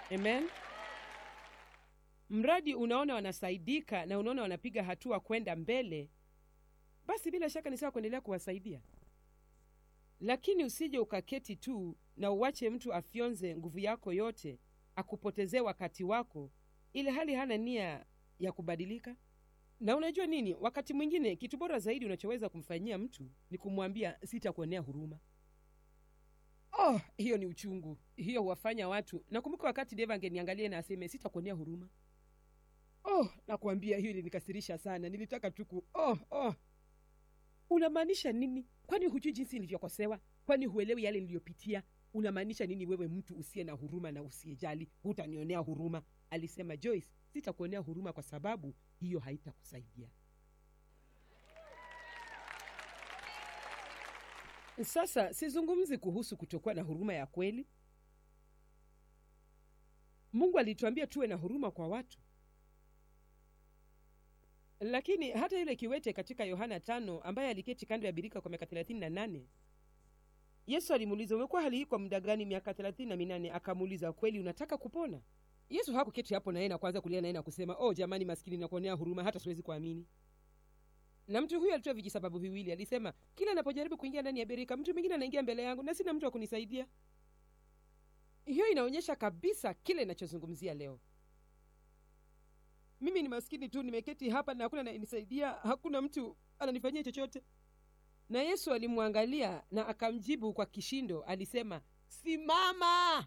amen mradi unaona wanasaidika na unaona wanapiga hatua kwenda mbele basi bila shaka ni sawa kuendelea kuwasaidia lakini usije ukaketi tu na uwache mtu afyonze nguvu yako yote akupotezee wakati wako ili hali hana nia ya kubadilika na unajua nini wakati mwingine kitu bora zaidi unachoweza kumfanyia mtu ni kumwambia sitakuonea huruma oh hiyo ni uchungu hiyo huwafanya watu nakumbuka wakati deva angeniangalia na aseme sitakuonea huruma oh nakuambia hiyo ilinikasirisha sana nilitaka tuku oh, oh. unamaanisha nini kwani hujui jinsi nilivyokosewa kwani huelewi yale niliyopitia unamaanisha nini wewe mtu usiye na huruma na usiyejali hutanionea huruma alisema joyce sitakuonea huruma kwa sababu hiyo haitakusaidia sasa sizungumzi kuhusu kutokuwa na huruma ya kweli mungu alituambia tuwe na huruma kwa watu lakini hata yule kiwete katika yohana tano ambaye aliketi kando ya birika kwa miaka thelathini na nane yesu alimuuliza umekuwa hali hii kwa muda gani miaka thelathini na minane akamuuliza kweli unataka kupona yesu hakuketi hapo naye na kuanza kulia naye na kusema oh jamani maskini nakuonea huruma hata siwezi kuamini na mtu huyo alitoa vijisababu viwili alisema kila anapojaribu kuingia ndani ya birika mtu mwingine anaingia mbele yangu na sina mtu wa kunisaidia hiyo inaonyesha kabisa kile inachozungumzia leo mimi ni maskini tu nimeketi hapa na hakuna anayenisaidia hakuna mtu ananifanyia chochote na yesu alimwangalia na akamjibu kwa kishindo alisema simama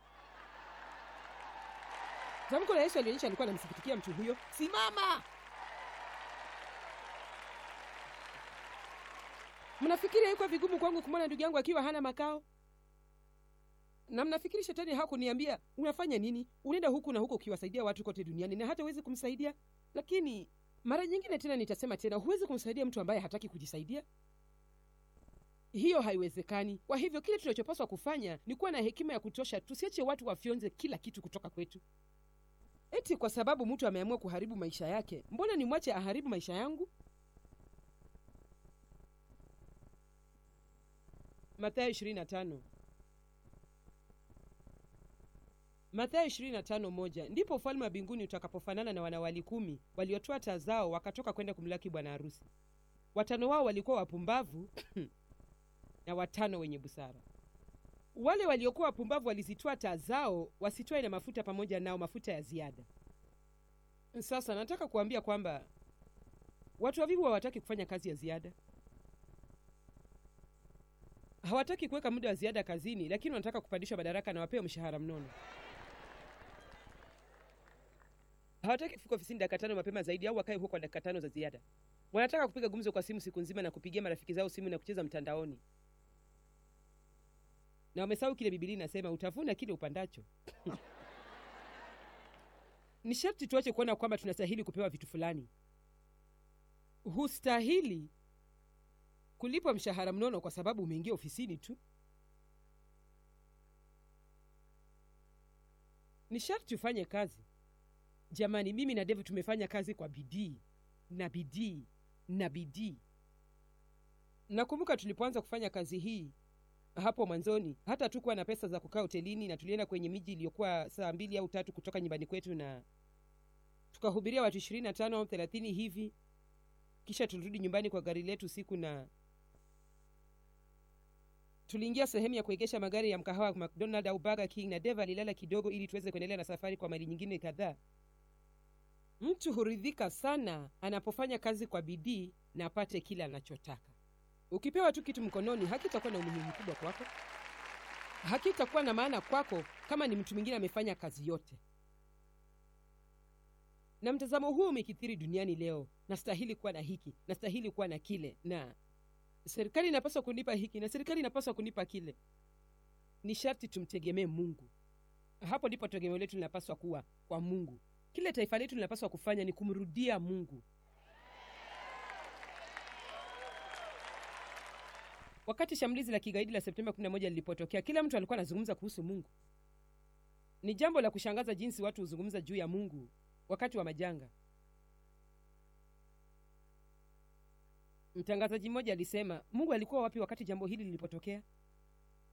tamko la yesu alionyesha alikuwa anamsikitikia mtu huyo simama mnafikiri haikuwa vigumu kwangu kumwona ndugu yangu akiwa hana makao na mnafikiri shetani hakuniambia unafanya nini unaenda huku na huku ukiwasaidia watu kote duniani na hata huwezi kumsaidia lakini mara nyingine tena nitasema tena huwezi kumsaidia mtu ambaye hataki kujisaidia hiyo haiwezekani kwa hivyo kile tunachopaswa kufanya ni kuwa na hekima ya kutosha tusiache watu wafyonze kila kitu kutoka kwetu eti kwa sababu mtu ameamua kuharibu maisha yake mbona nimwache aharibu maisha yangu mathayo 25 mathayo 25 moja ndipo ufalme wa mbinguni utakapofanana na wanawali kumi waliotoa taa zao wakatoka kwenda kumlaki bwana harusi watano wao walikuwa wapumbavu na watano wenye busara wale waliokuwa wapumbavu walizitoa taa zao wasitwae na mafuta pamoja nao mafuta ya ziada sasa nataka kuambia kwamba watu wavivu hawataki kufanya kazi ya ziada hawataki kuweka muda wa ziada kazini lakini wanataka kupandishwa madaraka na wapewe mshahara mnono hawataki kufika ofisini dakika tano mapema zaidi au wakae huko kwa dakika tano za ziada wanataka kupiga gumzo kwa simu siku nzima na kupigia marafiki zao simu na kucheza mtandaoni na wamesahau kile bibilia inasema utavuna kile upandacho ni sharti tuache kuona kwamba tunastahili kupewa vitu fulani hustahili kulipwa mshahara mnono kwa sababu umeingia ofisini tu ni sharti ufanye kazi jamani mimi na devi tumefanya kazi kwa bidii na bidii na bidii nakumbuka tulipoanza kufanya kazi hii hapo mwanzoni hata tukuwa na pesa za kukaa hotelini na tulienda kwenye miji iliyokuwa saa mbili au tatu kutoka nyumbani kwetu na tukahubiria watu ishirini na tano au thelathini hivi kisha tulirudi nyumbani kwa gari letu siku na tuliingia sehemu ya kuegesha magari ya mkahawa wa mcdonald au burger king na deva alilala kidogo ili tuweze kuendelea na safari kwa mali nyingine kadhaa mtu huridhika sana anapofanya kazi kwa bidii na apate kile anachotaka ukipewa tu kitu mkononi hakitakuwa na umuhimu mkubwa kwako hakitakuwa na maana kwako kama ni mtu mwingine amefanya kazi yote na mtazamo huu umekithiri duniani leo nastahili kuwa na hiki nastahili kuwa na kile na serikali inapaswa kunipa hiki na serikali inapaswa kunipa kile ni sharti tumtegemee mungu hapo ndipo tegemeo letu linapaswa kuwa kwa mungu kile taifa letu linapaswa kufanya ni kumrudia mungu wakati shambulizi la kigaidi la septemba 11 lilipotokea kila mtu alikuwa anazungumza kuhusu mungu ni jambo la kushangaza jinsi watu huzungumza juu ya mungu wakati wa majanga mtangazaji mmoja alisema mungu alikuwa wapi wakati jambo hili lilipotokea